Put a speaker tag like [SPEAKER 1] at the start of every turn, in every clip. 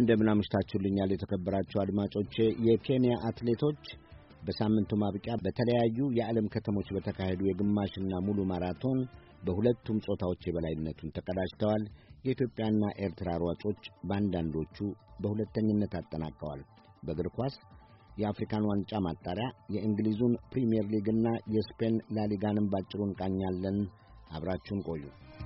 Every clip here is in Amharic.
[SPEAKER 1] እንደምን አምሽታችሁልኛል የተከበራችሁ አድማጮቼ። የኬንያ አትሌቶች በሳምንቱ ማብቂያ በተለያዩ የዓለም ከተሞች በተካሄዱ የግማሽና ሙሉ ማራቶን በሁለቱም ጾታዎች የበላይነቱን ተቀዳጅተዋል። የኢትዮጵያና ኤርትራ ሯጮች በአንዳንዶቹ በሁለተኝነት አጠናቀዋል። በእግር ኳስ የአፍሪካን ዋንጫ ማጣሪያ፣ የእንግሊዙን ፕሪምየር ሊግና የስፔን ላሊጋንም ባጭሩ እንቃኛለን። አብራችሁን ቆዩ።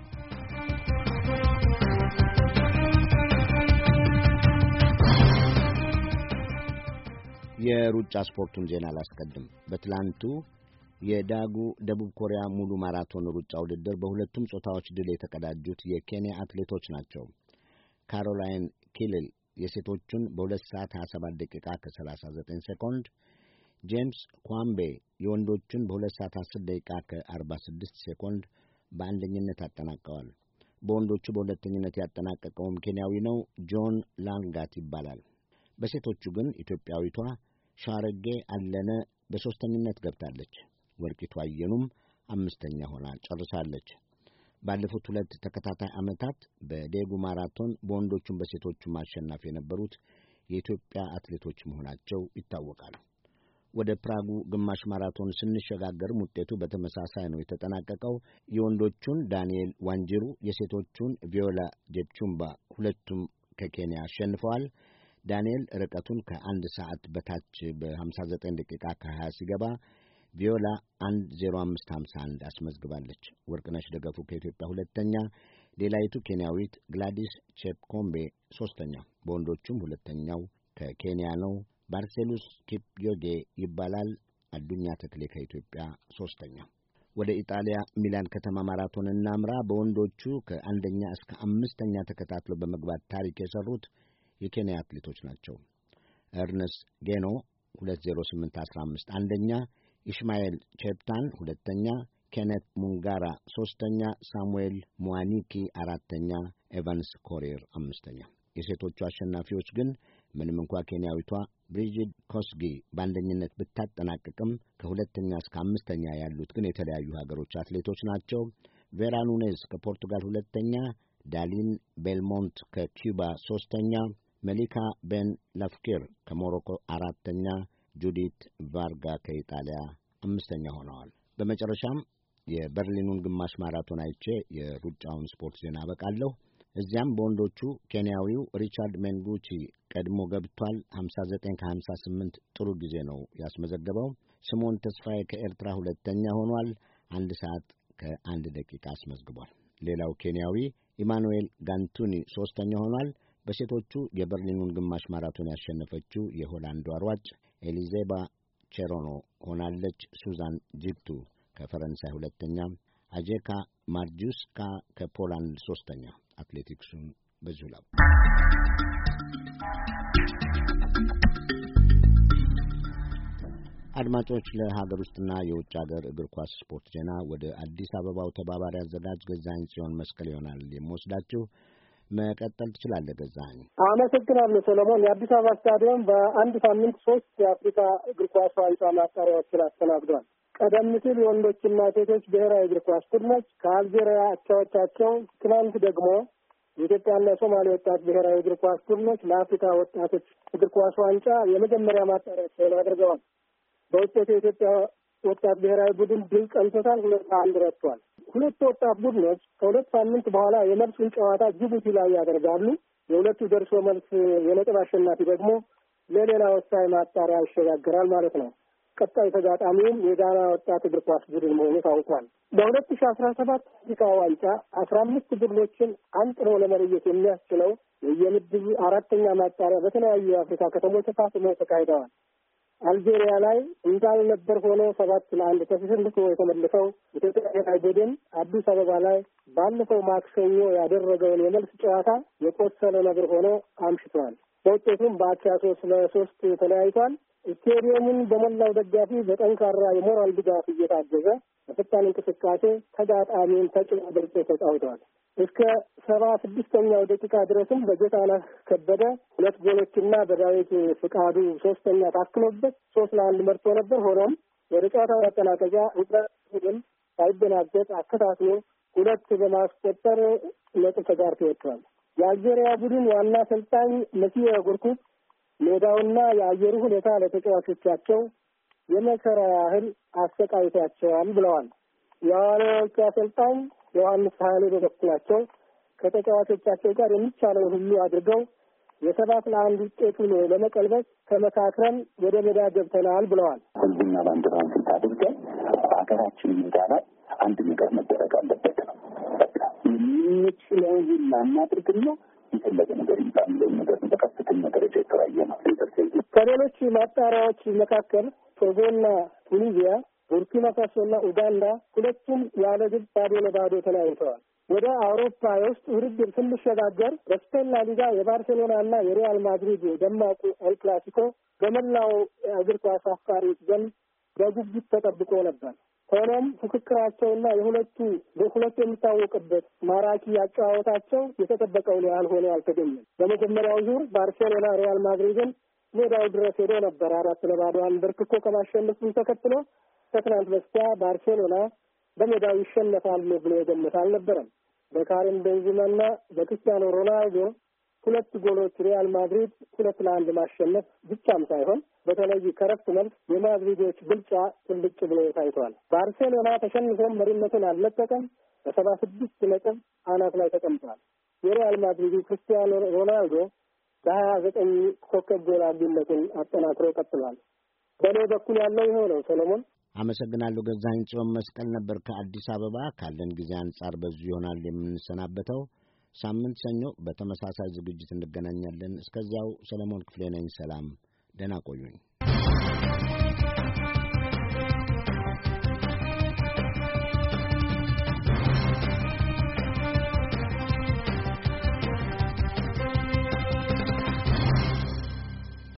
[SPEAKER 1] የሩጫ ስፖርቱን ዜና አላስቀድም። በትላንቱ የዳጉ ደቡብ ኮሪያ ሙሉ ማራቶን ሩጫ ውድድር በሁለቱም ጾታዎች ድል የተቀዳጁት የኬንያ አትሌቶች ናቸው። ካሮላይን ኪልል የሴቶቹን በሁለት ሰዓት 27 ደቂቃ ከ39 ሴኮንድ፣ ጄምስ ኳምቤ የወንዶቹን በሁለት ሰዓት 10 ደቂቃ ከ46 ሴኮንድ በአንደኝነት አጠናቀዋል። በወንዶቹ በሁለተኝነት ያጠናቀቀውም ኬንያዊ ነው፣ ጆን ላንጋት ይባላል። በሴቶቹ ግን ኢትዮጵያዊቷ ሻረጌ አለነ በሦስተኝነት ገብታለች። ወርቂቱ አየኑም አምስተኛ ሆና ጨርሳለች። ባለፉት ሁለት ተከታታይ ዓመታት በዴጉ ማራቶን በወንዶቹም በሴቶቹም አሸናፊ የነበሩት የኢትዮጵያ አትሌቶች መሆናቸው ይታወቃል። ወደ ፕራጉ ግማሽ ማራቶን ስንሸጋገርም ውጤቱ በተመሳሳይ ነው የተጠናቀቀው። የወንዶቹን ዳንኤል ዋንጅሩ፣ የሴቶቹን ቪዮላ ጄፕቹምባ ሁለቱም ከኬንያ አሸንፈዋል። ዳንኤል ርቀቱን ከአንድ ሰዓት በታች በ59 ደቂቃ ከ20 ሲገባ ቪዮላ 1:05:51 አስመዝግባለች። ወርቅነሽ ደገፉ ከኢትዮጵያ ሁለተኛ፣ ሌላይቱ ኬንያዊት ግላዲስ ቼፕኮምቤ ሦስተኛ። በወንዶቹም ሁለተኛው ከኬንያ ነው፣ ባርሴሉስ ኪፕዮጌ ይባላል። አዱኛ ተክሌ ከኢትዮጵያ ሦስተኛ። ወደ ኢጣሊያ ሚላን ከተማ ማራቶን እናምራ። በወንዶቹ ከአንደኛ እስከ አምስተኛ ተከታትለው በመግባት ታሪክ የሠሩት የኬንያ አትሌቶች ናቸው። ኤርነስት ጌኖ 20815 አንደኛ፣ ኢሽማኤል ቼፕታን ሁለተኛ፣ ኬኔት ሙንጋራ ሦስተኛ፣ ሳሙኤል ሙዋኒኪ አራተኛ፣ ኤቫንስ ኮሪር አምስተኛ። የሴቶቹ አሸናፊዎች ግን ምንም እንኳ ኬንያዊቷ ብሪጂድ ኮስጊ በአንደኝነት ብታጠናቅቅም ከሁለተኛ እስከ አምስተኛ ያሉት ግን የተለያዩ ሀገሮች አትሌቶች ናቸው። ቬራ ኑኔዝ ከፖርቱጋል ሁለተኛ፣ ዳሊን ቤልሞንት ከኪዩባ ሦስተኛ መሊካ ቤን ላፍኪር ከሞሮኮ አራተኛ፣ ጁዲት ቫርጋ ከኢጣሊያ አምስተኛ ሆነዋል። በመጨረሻም የበርሊኑን ግማሽ ማራቶን አይቼ የሩጫውን ስፖርት ዜና አበቃለሁ። እዚያም በወንዶቹ ኬንያዊው ሪቻርድ ሜንጉቺ ቀድሞ ገብቷል። 59 ከ58 ጥሩ ጊዜ ነው ያስመዘገበው። ስሞን ተስፋዬ ከኤርትራ ሁለተኛ ሆኗል። አንድ ሰዓት ከአንድ ደቂቃ አስመዝግቧል። ሌላው ኬንያዊ ኢማኑኤል ጋንቱኒ ሦስተኛ ሆኗል። በሴቶቹ የበርሊኑን ግማሽ ማራቶን ያሸነፈችው የሆላንዷ ሯጭ ኤሊዜባ ቼሮኖ ሆናለች። ሱዛን ጂፕቱ ከፈረንሳይ ሁለተኛ፣ አጄካ ማርጁስካ ከፖላንድ ሦስተኛ። አትሌቲክሱን በዚሁ ላው አድማጮች፣ ለሀገር ውስጥና የውጭ ሀገር እግር ኳስ ስፖርት ዜና ወደ አዲስ አበባው ተባባሪ አዘጋጅ ገዛኸኝ ጽዮን መስቀል ይሆናል የምወስዳችሁ። መቀጠል ትችላለህ ገዛኸኝ።
[SPEAKER 2] አመሰግናለሁ ሰለሞን። የአዲስ አበባ ስታዲየም በአንድ ሳምንት ሶስት የአፍሪካ እግር ኳስ ዋንጫ ማጣሪያዎችን አስተናግዷል። ቀደም ሲል የወንዶችና ሴቶች ብሔራዊ እግር ኳስ ቡድኖች ከአልጄሪያ አቻዎቻቸው፣ ትናንት ደግሞ የኢትዮጵያና የሶማሌ ወጣት ብሔራዊ እግር ኳስ ቡድኖች ለአፍሪካ ወጣቶች እግር ኳስ ዋንጫ የመጀመሪያ ማጣሪያቸውን አድርገዋል። በውጤቱ የኢትዮጵያ ወጣት ብሔራዊ ቡድን ድል ቀንቶታል። ሁለት አንድ ረትቷል። ሁለቱ ወጣት ቡድኖች ከሁለት ሳምንት በኋላ የመልሱን ጨዋታ ጅቡቲ ላይ ያደርጋሉ። የሁለቱ ደርሶ መልስ የነጥብ አሸናፊ ደግሞ ለሌላ ወሳኝ ማጣሪያ ይሸጋግራል ማለት ነው። ቀጣይ ተጋጣሚውም የጋና ወጣት እግር ኳስ ቡድን መሆኑ ታውቋል። በሁለት ሺ አስራ ሰባት አፍሪካ ዋንጫ አስራ አምስት ቡድኖችን አንጥሮ ለመለየት የሚያስችለው የምድቡ አራተኛ ማጣሪያ በተለያዩ የአፍሪካ ከተሞች ተፋፍመው ተካሂደዋል። አልጄሪያ ላይ እንዳልነበር ሆኖ ሰባት ለአንድ ተሸንፎ የተመለሰው ኢትዮጵያ ብሔራዊ ቡድን አዲስ አበባ ላይ ባለፈው ማክሰኞ ያደረገውን የመልስ ጨዋታ የቆሰለ ነብር ሆኖ አምሽቷል። በውጤቱም በአቻ ሶስት ለሶስት ተለያይቷል። ስቴዲየሙን በሞላው ደጋፊ በጠንካራ የሞራል ድጋፍ እየታገዘ በፈጣን እንቅስቃሴ ተጋጣሚውን ተጭኖ አድርጎ ተጫውተዋል። እስከ ሰባ ስድስተኛው ደቂቃ ድረስም በጌታነህ ከበደ ሁለት ጎሎችና በዳዊት ፍቃዱ ሶስተኛ ታክሎበት ሶስት ለአንድ መርቶ ነበር። ሆኖም ወደ ጨዋታው ማጠናቀቂያ ቡድን ሳይደናገጥ አከታትሎ ሁለት በማስቆጠር ነጥብ ተጋርቶ ወጥቷል። የአልጄሪያ ቡድን ዋና አሰልጣኝ መሲዮ ጉርኩት ሜዳውና የአየሩ ሁኔታ ለተጫዋቾቻቸው የመከራ ያህል አሰቃይቷቸዋል ብለዋል። የሐዋርያዎቹ አሰልጣኝ ዮሐንስ ሀይሌ በበኩላቸው ከተጫዋቾቻቸው ጋር የሚቻለውን ሁሉ አድርገው የሰባት ለአንድ ውጤቱን ለመቀልበስ ተመካክረን ወደ ሜዳ ገብተናል ብለዋል።
[SPEAKER 3] ህዝብና ባንዲራውን ፊት አድርገን ሀገራችን ሜዳ ላይ አንድ ነገር መደረግ አለበት ነው። በቃ የምንችለውን ሁላ እናድርግና የፈለገ ነገር ይምጣ የሚለውን ነገር በከፍተኛ ደረጃ የተወያየ ነው።
[SPEAKER 2] ከሌሎች ማጣሪያዎች መካከል ቶጎና ቱኒዚያ፣ ቡርኪና ፋሶና ኡጋንዳ ሁለቱም ያለ ግብ ባዶ ለባዶ ተለያይተዋል። ወደ አውሮፓ የውስጥ ውድድር ስንሸጋገር በስፔን ላሊጋ የባርሴሎና እና የሪያል ማድሪድ ደማቁ ኤል ክላሲኮ በመላው እግር ኳስ አፍቃሪዎች ዘንድ በጉጉት ተጠብቆ ነበር። ሆኖም ፉክክራቸውና የሁለቱ በሁለቱ የሚታወቅበት ማራኪ አጨዋወታቸው የተጠበቀውን ያህል ሆኖ አልተገኘም። በመጀመሪያው ዙር ባርሴሎና ሪያል ማድሪድን ሜዳው ድረስ ሄዶ ነበር አራት ለባዶ አንበርክኮ ከማሸነፉን ተከትሎ ከትናንት በስቲያ ባርሴሎና በሜዳው ይሸነፋል ብሎ የገመተ አልነበረም። በካሪም ቤንዚማና በክርስቲያኖ ሮናልዶ ሁለት ጎሎች ሪያል ማድሪድ ሁለት ለአንድ ማሸነፍ ብቻም ሳይሆን በተለይ ከረፍት መልስ የማድሪዶች ብልጫ ትልቅ ብሎ ታይቷል። ባርሴሎና ተሸንፎም መሪነቱን አልለቀቀም። በሰባ ስድስት ነጥብ አናት ላይ ተቀምጧል። የሪያል ማድሪዱ ክርስቲያኖ ሮናልዶ በሀያ ዘጠኝ ኮከብ ጎል አግቢነቱን አጠናክሮ ቀጥሏል። በእኔ በኩል ያለው ይኸው ነው። ሰሎሞን
[SPEAKER 1] አመሰግናለሁ። ገዛኸኝ ጽዮን መስቀል ነበር ከአዲስ አበባ። ካለን ጊዜ አንጻር በዚሁ ይሆናል የምንሰናበተው። ሳምንት ሰኞ በተመሳሳይ ዝግጅት እንገናኛለን። እስከዚያው ሰለሞን ክፍሌ ነኝ። ሰላም፣ ደህና ቆዩኝ።